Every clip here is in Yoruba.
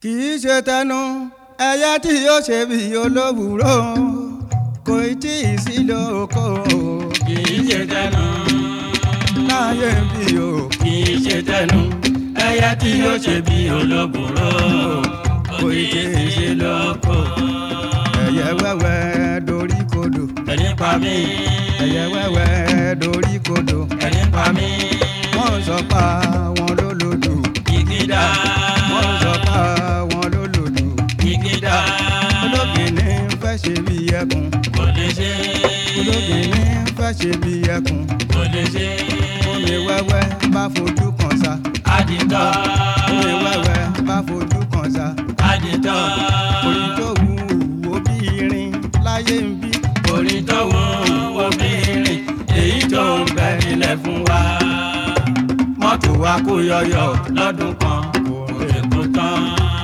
kì í ṣe tẹnu ẹyẹ tí yóò ṣe bí olówùúrọ̀ kò tí ì sí lóko kì í ṣe tẹnu láyé bí o kì í ṣe tẹnu ẹyẹ tí yóò ṣe bí olóbùrò kò í ṣe lóko. ẹyẹ wẹ́wẹ́ dorí kodò ẹni pa mí ẹyẹ wẹ́wẹ́ dorí kodò ẹni pa mí wọ́n sọ pa wọn lólòdù kìkìdá wọ́n sọ pa wọn lólòdù kìkìdá ológìní fẹ́ ṣe bí ẹkùn kò lè ṣe ológìní fẹ́ ṣe bí ẹkùn kò lè ṣe omi wẹ́wẹ́ bá fojú kan sa àdìtọ́ omi wẹ́wẹ́ bá fojú kan sa àdìtọ́ orí tó wù wò bí irin láyé ń bí orin tó wù obìnrin èyí tó ń bẹ nílẹ̀ fún wa mọ́tò wa kó yọyọ lọ́dún kan kò lè kó tán.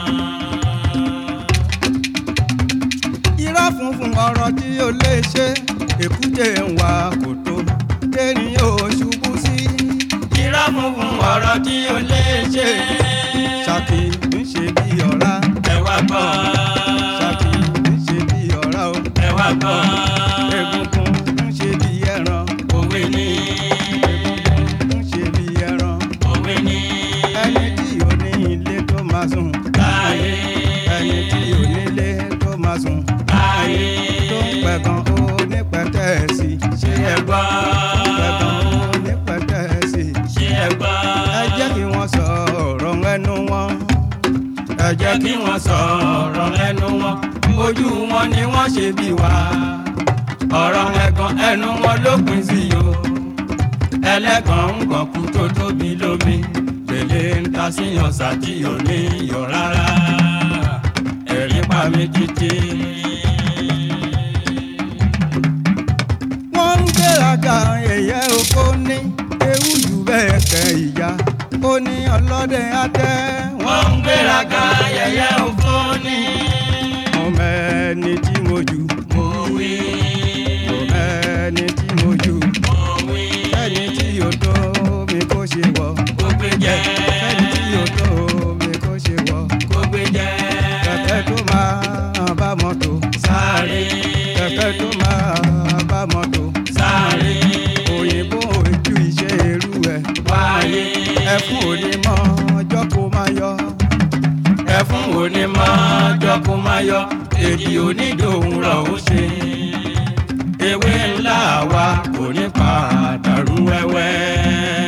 irọ́ funfun ọ̀rọ̀ tí ó lè ṣe èkúté ń wá kòtò déni yóò ṣubú sí irọ́ funfun ọ̀rọ̀ tí o lè ṣe ṣàkì ń ṣe bí ọ̀rá ẹ wá gbọ́ ṣàkì ń ṣe bí ọ̀rá o ẹ wá gbọ́ egungun ń ṣe bí ẹran òwe ni egungun ń ṣe bí ẹran òwe ni ẹni tí ò ní ilé tó máa sùn láàyè ẹni tí ò ní ilé tó máa sùn láàyè tó ń pẹ̀gàn ó ní pẹ̀tẹ́ẹ̀sì ṣé ẹ gbọ́ pẹ̀gàn ó ní pẹ̀tẹ́ẹ̀sì. ṣé ẹ gbọ́ ẹ jẹ́ kí wọ́n sọ ọ̀rọ̀ ẹnu wọn. ẹ jẹ́ kí wọ́n sọ̀rọ̀ lẹ́nu wọn ojú wọn ni wọ́n ṣe bí wa ọ̀rọ̀ ẹ̀gàn ẹnu wọn ló pín sí o ẹlẹ́gàn ń gàn kú tó tóbi lómi gbèlè ń ta síyàn sàtì ò ní yọ rárá ẹ̀rí pa mi títí. wọ́n ń gbéraga ẹ̀yẹ oko ní ewu jù bẹ́ẹ̀ kẹ́ ìyá ó ní ọlọ́dẹ adẹ́ wọ́n ń gbéraga yẹ̀yẹ́ òfò ní. mo mẹ́ni tí mo jù mo wí mo mẹ́ni tí mo jù mo wí ẹni tí yóò tó mi kó ṣe wọ̀ kó gbé jẹ́ ẹni tí yóò tó mi kó ṣe wọ̀ kó gbé jẹ́ kẹ̀kẹ́ tó máa bá mọ́tò sáré kẹ̀kẹ́ tó máa bá mọ́tò sáré òyìnbó ojú iṣẹ́ irú ẹ̀ wáyé ẹfun òní mọ ọjọ́ kó máa yọ ẹfún òní máa jọ kó máa yọ èdè onídòun rọ̀ ó ṣe ewé ńlá wa kò ní padà rú wẹ́wẹ́.